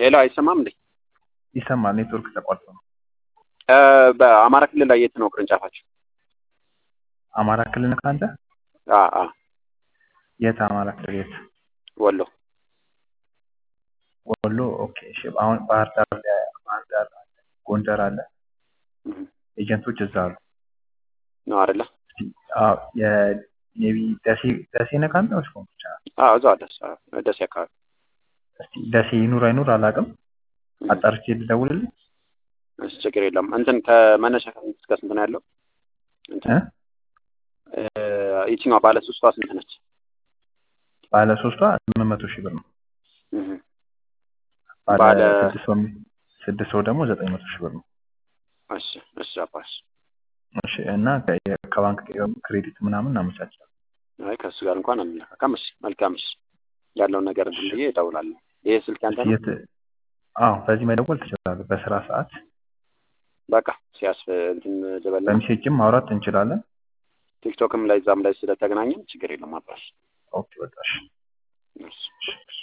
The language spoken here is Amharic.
ሄሎ አይሰማም እንዴ? ይሰማል። ኔትወርክ ተቋርጦ ነው። እ በአማራ ክልል ላይ የት ነው ቅርንጫፋችሁ? አማራ ክልል ከአንተ አ አ የት አማራ ክልል የት? ወሎ ወሎ። ኦኬ እሺ። አሁን ባህር ዳር ላይ ባህር ዳር አለ፣ ጎንደር አለ። እህ ኤጀንቶች እዛ አሉ። ነው አይደለ? አዎ የኔቪ ደሴ ደሴ ነህ ከአንተ ወይስ ኮምቦልቻ? አዎ እዛው ደስ ደሴ አካባቢ እስቲ ደሴ ይኑር አይኑር አላውቅም። አጣርቼ ልደውልልህ። እሺ ችግር የለም። እንትን ከመነሻ ከስንት እስከ ስንት ነው ያለው? እንትን እ እ ይቺኛዋ ባለ ሶስቷ ስንት ነች? ባለ ሶስቷ ስምንት መቶ ሺህ ብር ነው። እህ ባለ ባለ- ስድስት ሰው ስድስት ሰው ደግሞ ዘጠኝ መቶ ሺህ ብር ነው። እሺ እሺ አባሽ እሺ እና ከ- ከባንክ ክሬዲት ምናምን እናመቻቻለን። አይ ከእሱ ጋር እንኳን አንነካካም። እሺ መልካም። እሺ ያለውን ነገር እንትን ብዬ እደውላለሁ። ይሄ ስልክ ያንተ ነው? የት አዎ በዚህ መደወል ትችላለህ። በስራ ሰዓት በቃ ሲያስፍ እንትን ልበልና በሜሴጅም ማውራት እንችላለን። ቲክቶክም ላይ እዛም ላይ ስለተገናኘን ችግር የለም አባሽ። ኦኬ በቃ እሺ። እሺ